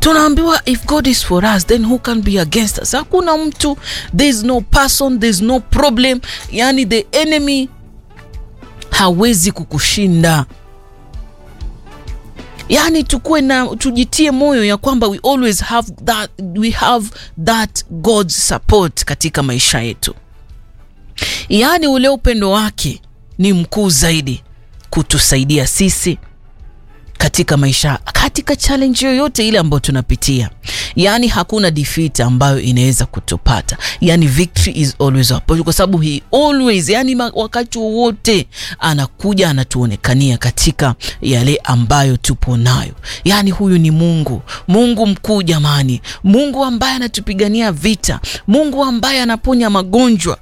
tunaambiwa if god is for us then who can be against us hakuna mtu thereis no person thereis no problem yani the enemy hawezi kukushinda yaani tukuwe na tujitie moyo ya kwamba we always have that, we have that god's support katika maisha yetu yaani ule upendo wake ni mkuu zaidi kutusaidia sisi katika maisha katika challenge yoyote ile ambayo tunapitia yaani hakuna defeat ambayo inaweza kutupata yaani victory is always our portion, kwa sababu he always yani wakati wowote anakuja anatuonekania katika yale ambayo tupo nayo yaani huyu ni mungu mungu mkuu jamani mungu ambaye anatupigania vita mungu ambaye anaponya magonjwa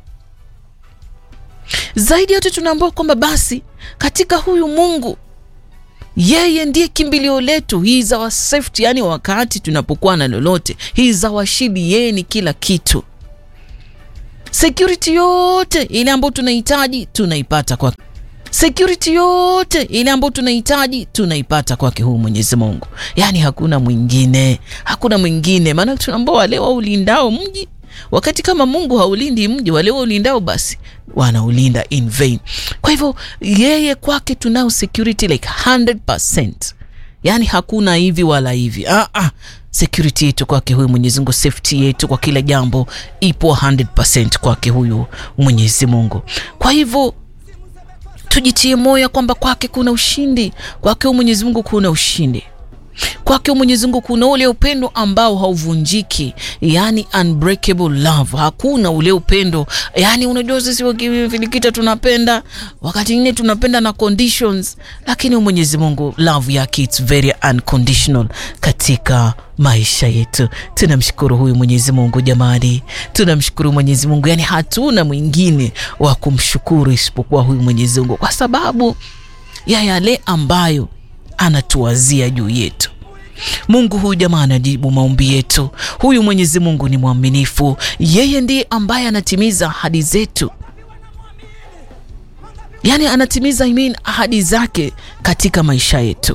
zaidi yote tunaambiwa kwamba basi katika huyu mungu yeye ndiye kimbilio letu he is our safety yani wakati tunapokuwa na lolote he is our shield yeye ni kila kitu security yote ile ambayo tunahitaji tunaipata kwa security yote ile ambayo tunahitaji tunaipata kwake huu mwenyezi mungu yaani hakuna mwingine hakuna mwingine maana tunaambao wale waulindao mji wakati kama mungu haulindi mji wale waulindao basi wanaulinda in vain kwa hivyo yeye kwake tunao security like 100 yaani hakuna hivi wala hivi ah, ah. security yetu kwake huyu mwenyezi mungu safety yetu kwa kila jambo ipo 100 kwake huyu mwenyezi mungu kwa hivyo tujitie moyo kwamba kwake kuna ushindi kwake huyu mwenyezi mungu kuna ushindi kwake mwenyezi mungu kuna ule upendo ambao hauvunjiki yani unbreakable love hakuna ule upendo yani unajua sisi wakifilikita tunapenda wakati ingine tunapenda na conditions lakini mwenyezi mungu love yake its very unconditional katika maisha yetu tunamshukuru huyu mwenyezi mungu jamani tunamshukuru mwenyezi mungu yani hatuna mwingine wa kumshukuru isipokuwa huyu mwenyezi mungu kwa sababu ya yale ambayo anatuwazia juu yetu mungu huyu jamaa anajibu maombi yetu huyu mwenyezi mungu ni mwaminifu yeye ndiye ambaye anatimiza ahadi zetu yaani anatimiza I mean, ahadi zake katika maisha yetu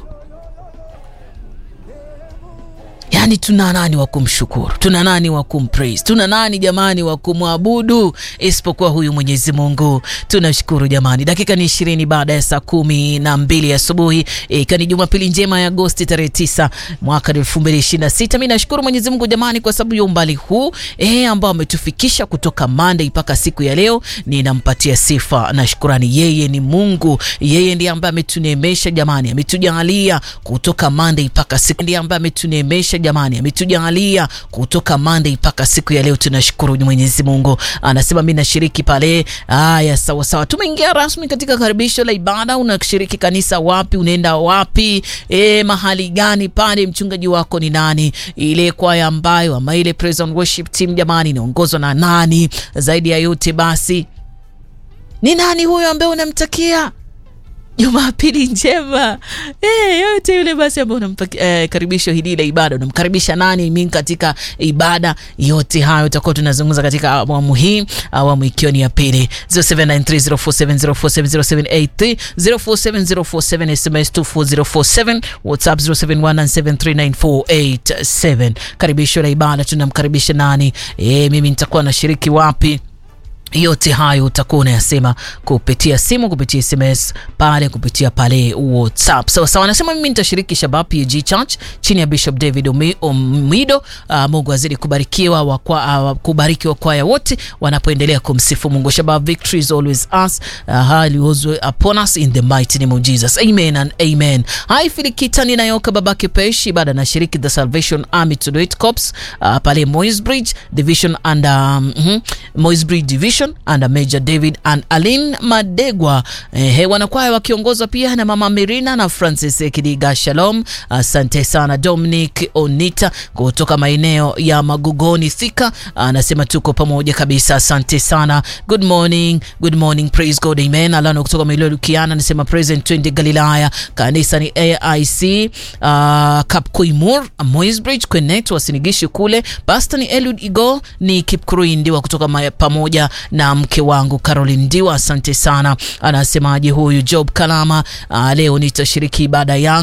yaani tuna nani wa kumshukuru tuna nani wa kumpraise tuna nani jamani wa kumwabudu isipokuwa huyu mwenyezi mungu tunashukuru jamani dakika ni ishirini baada ya saa kumi na mbili asubuhi ikiwa ni jumapili njema ya agosti tarehe tisa mwaka elfu mbili ishiri na sita mi nashukuru mwenyezi mungu jamani kwa sababu ya umbali huu e, ambao ametufikisha kutoka monday mpaka siku ya leo ninampatia sifa na shukurani yeye ni mungu yeye ndiye ambaye ametuneemesha jamani ametujalia kutoka monday mpaka siku ndiye ambaye ametuneemesha jamani ametujalia kutoka monday mpaka siku ya leo tunashukuru mwenyezi mungu anasema mi nashiriki pale haya sawasawa tumeingia rasmi katika karibisho la ibada unashiriki kanisa wapi unaenda wapi e, mahali gani pale mchungaji wako ni nani ile kwaya ambayo ama ile praise and worship team jamani inaongozwa na nani zaidi ya yote basi ni nani huyo ambaye unamtakia jumapili njema e, yote yule basi ambao unampakia e, karibisho hili la ibada unamkaribisha nani mi katika ibada yote hayo utakuwa tunazungumza katika awamu hii awamu ikiwa ni ya pili 07930470470783 047047047 sms 24047 whatsapp 0717394887 karibisho la ibada tunamkaribisha nani e, mimi nitakuwa nashiriki wapi yote hayo utakuwa unayasema kupitia simu kupitia sms pale kupitia pale whatsapp sawa sawa anasema mimi nitashiriki shabab pg church chini ya bishop david omido uh, mungu azidi kubarikiwa wakwa, uh, kubariki wakwaya wote wanapoendelea kumsifu mungu shabab victory is always us uh, always upon us in the mighty name of jesus amen and amen hai filikita ninayoka babake peshi baada nashiriki the salvation army to do it cops uh, pale moisbridge division and um, mm-hmm, moisbridge division under Major David and Alin Madegwa. Eh, wanakwaya wakiongozwa pia na Mama Mirina na Francis Kidiga. Shalom, asante sana. Dominic Onita kutoka maeneo ya Magugoni Thika anasema tuko pamoja kabisa, asante sana. Good morning, good morning, praise God, amen. Alano kutoka Mailo Lukiana anasema present twende Galilaya, kanisa ni AIC uh, Kapkoimur Moisbridge Connect, wasinigishi kule. Pastor ni Eliud Igo ni Kipkurui Ndiwa kutoka maya, pamoja na mke wangu Caroline Ndiwa, asante sana. Anasemaje huyu Job Kalama? Uh, leo nitashiriki ibada yangu